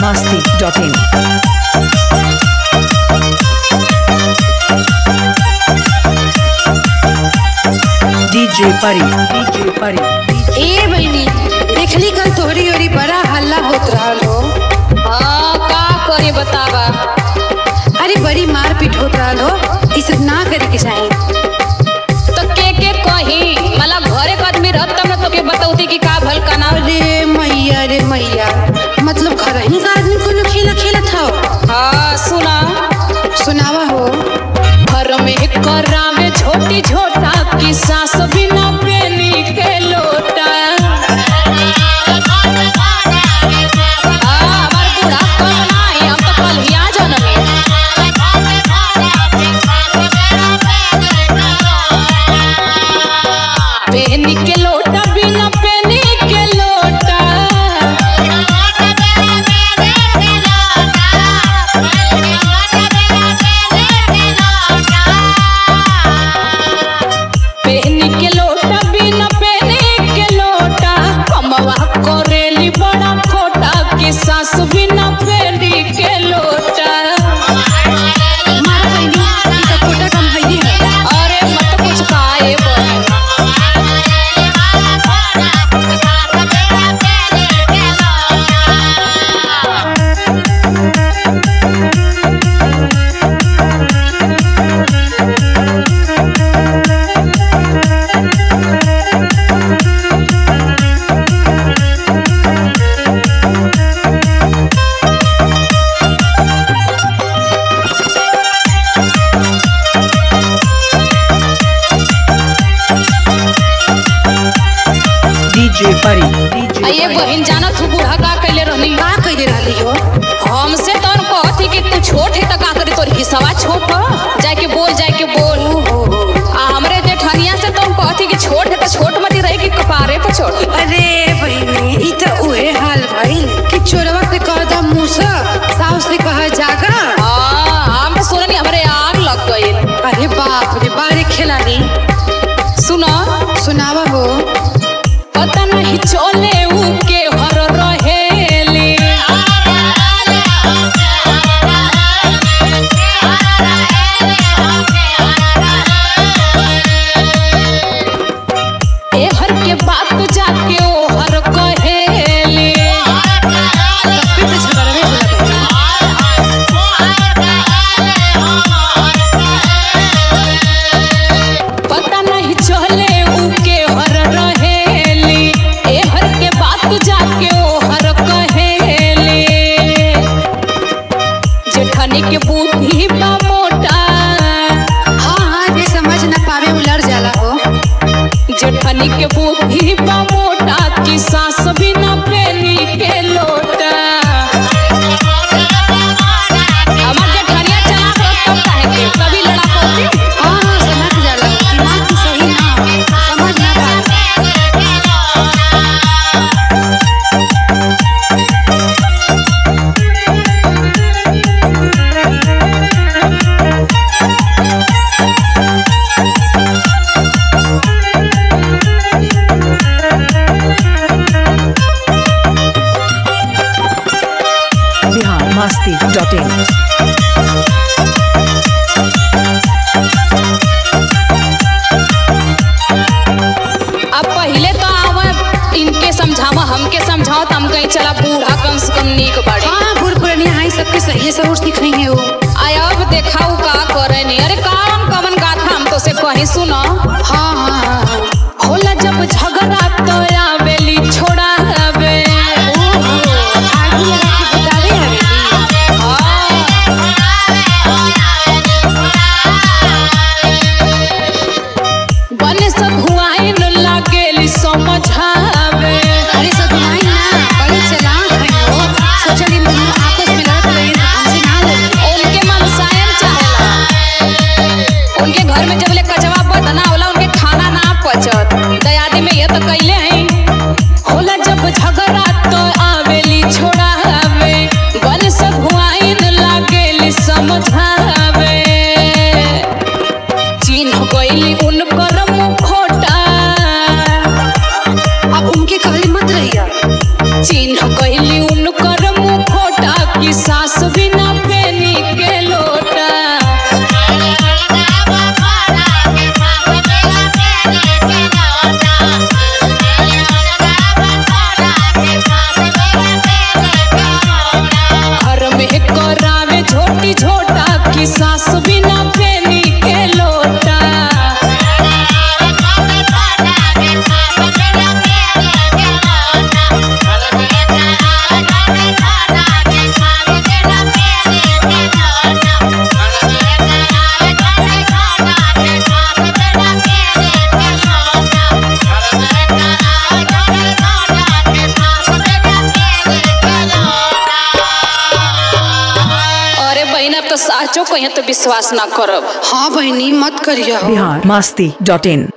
masti.in. DJ Pari, DJ Pari, DJ ए बहिनी देखली कल तोहरी ओरी बड़ा हल्ला होत रहल हो हाँ का करी बतावा अरे बड़ी मार पीट होत रहल हो ई सब ना करे के चाही तो के के कही मतलब घरे के आदमी रहत तब ना तोके बतौती कि का भल का ना अरे मैया रे मैया मतलब घर ही का आदमी कोनो खेला खेलत हो हाँ सुना सुनावा हो घर में करा में छोटी छोटा की सास बिना पेनी के लोटा हाँ, हमार बूढ़ा कम नाही, हम तो कल्हिया जनमी। पेनी के लोटा बिना पेनी के लोटा पेनी के लोटा बिना पेनी के लोटा कमवा करेली बड़ा खोटा कि सास बिना पेनी के लोटा मार बहिनी ई का कोटा कम हइए है अरे मत कुछ खाए बहन DJ Pari, DJ ये Pari. बहन जाना तू बूढ़ा का कैले रहनी का कइले रहली हो हमसे तो कहती कि तू छोट है तो का करी तोर हिस्सा छोट ह जाए के बोल जाए के बोल आ हमरे जेठनिया से तुम कहती कि छोट है तो छोट मती रही कि कपारे पर छोट अरे बहिनी ई तो उहे हाल भइल कि चोरवा से कह दा मूसा साउस से कह जागा हाँ हम तो सुननी हमरे आग लग गई अरे बाप रे बारे खिलाड़ी सुनो सुनावा हो पता नहीं चले ऊ के हर रहेली ए हर के बात जाके ओ हर कहेली फिर से झगड़वे होला बहिनी पता नहीं चले ऊ के हर रहेली ए हर के बात जाके ओ हर कहेली जेठनी के बुद्धि बा मोटा हाँ हाँ जे समझ न पावे उलर जाला हो जेठनी के बुद्धि बा मोटा की सास बिना पेनी के लोटा हमार जेठनिया चलाक रह तब काहे के कभी लड़ा पड़ती हाँ हाँ समझ जाला हो दिमाग की सही ना हो समझ ना पावे Bihar masti.in. अब पहले तो आवा इनके समझावा हमके समझाओ तो हम कहीं चला बूढ़ा कम से कम नीक बाड़ी हाँ बूढ़ पुरानी हाई सबके सही सबूर सिखाई है वो आय अब देखाऊ का करे नहीं अरे कौन कवन गाथा हम तो से कहीं सुनो हाँ हाँ हाँ हाँ होला जब झगड़ा तो आवेली छोड़ा हवे आगी लगा के बतावे हवेली बने सब हुआइन लागेली समझावे अरे सब घुमाई ना बड़े चलाक है वो सोचल इन दोनों आपस में लड़त रहे हमसे ना लड़ी उनके मनसायन चाहेला उनके घर में जब ले कचवा बदना होला उनके खाना ना पचत दयादी में ये तो कैले हैं होला जब झगड़ा तो आवेली छोड़ा हवे बन सब हुआइन लागेली समझावे चिन्ह गइली उनकर मुखोटा अब उनके कहली मत रहिया चिन्ह कहली उनकर मुखोटा साचो कहिए तो विश्वास ना करब हाँ बहनी मत करिया बिहार मस्ती डॉट इन